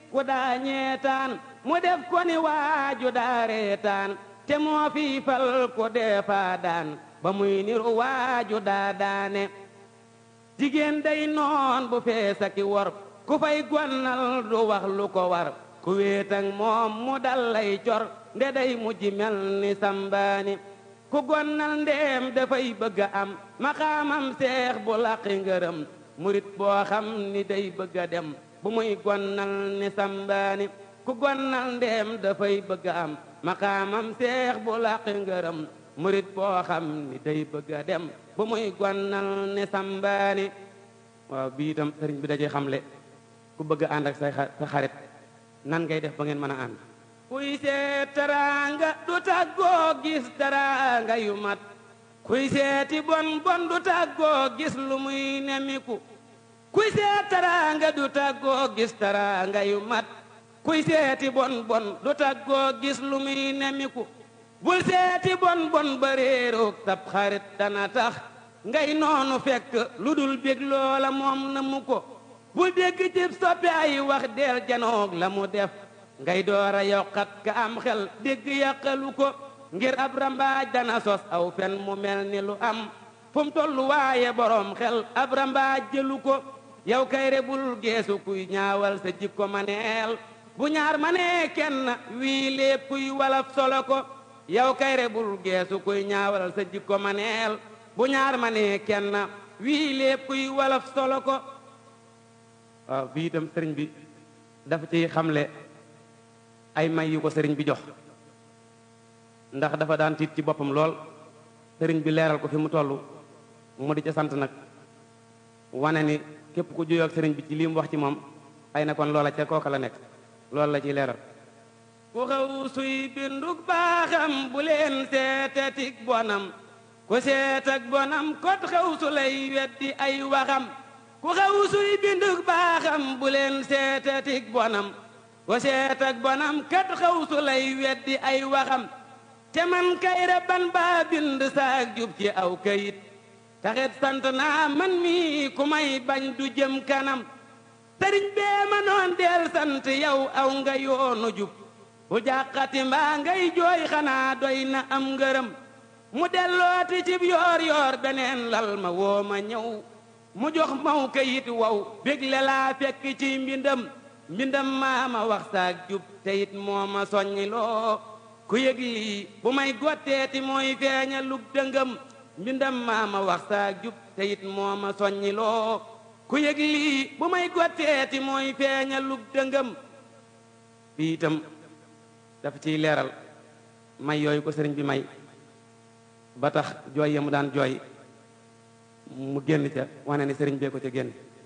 ku daa ñeetaan mu def ko ni waaju daa reetaan te moo fi fal ko deefaa daan ba muy niru waaju daa daane jigéen day noon bu feesa ki wor ku fay gonnal du wax lu ko war ku wéetang moom mu dal lay cor nde day mujj mel ni sambaani ku gonnal ndeem dafay bëgg a am maxaamam seex bu laqi ngërëm murit boo xam ni day bëgg a dem bu muy gonnal ni sambaani ku gonnal ndeem dafay bëgg a am maxaamam seex bu laqi ngërëm murit boo xam ni day bëgg a dem bu muy gonnal ni sambaani waaw bii itam sëriñ bi dajee xamle ku bëgg a ànd ak say sa xarit nan ngay def ba ngeen mën a ànd kuy seet teraanga du tàggoo gis teraanga yu mat kuy seeti bon bon du tàggoo gis lu muy nemiku kuy seet teraanga du tàggoo gis teraanga yu mat kuy seeti bon bon du tàggoo gis lu muy nemiku bul seeti bon bon ba réeroog tab xarit dana tax ngay noonu fekk lu dul bég loola moom na mu ko bul dégg cib soppi ay wax del janoog la mu def ngay doora yokkat ka am xel dégg yàqalu ko ngir ab rambaaj dana sos aw fen mu mel ni lu am fu mu tollu waaye borom xel ab rambaaj jëlu ko yow kay rebul geesu kuy ñaawal sa jikko maneel bu ñaar manee kenn wii lépp kuy walaf solo ko yow kay rebul geesu kuy ñaawal sa jikko maneel bu ñaar manee kenn wii lépp kuy walaf solo ko waaw bii itam sëriñ bi dafa ciy xamle ay may yu ko sëriñ bi jox ndax dafa daan tiit ci boppam lool sëriñ bi leeral ko fi mu toll mu di ca sant nag wane ni képp ku juyoo ak sëriñ bi ci lii mu wax ci moom ay na kon loola ca kooka la nekk loolu la ciy leeral ku xaw suy bindug baaxam bu leen seetetik bonam ku seet ak bonam kot xaw su lay weddi ay waxam ku xaw suy bindug baaxam bu leen seetetik bonam ku seet ak bonam kat xaw su lay weddi ay waxam te man kay rabban baa bind saak jub ci aw kayit taxit sant naa man mi ku may bañ du jëm kanam sëriñ bee ma noon del sant yow aw nga yoonu jub bu jàqati mbaa ngay jooy xanaa doy na am ngërëm mu dellooti cib yoor yoor beneen lal ma woo ma ñëw mu jox maw kayit wow bégle laa fekk ci mbindam mbindam maa ma wax saak jub te it moo ma soññiloo ku yëg lii bu may gotteeti mooy feeña lug dëngëm mbindam maa ma wax saak jub te it moo ma soññiloo ku yëg lii bu may gotteeti mooy feeña lug dëngëm bi itam dafa ciy leeral may yooyu ko sëriñ bi may ba tax jooy ya mu daan jooy mu génn ca wane ni sëriñ bee ko ca génn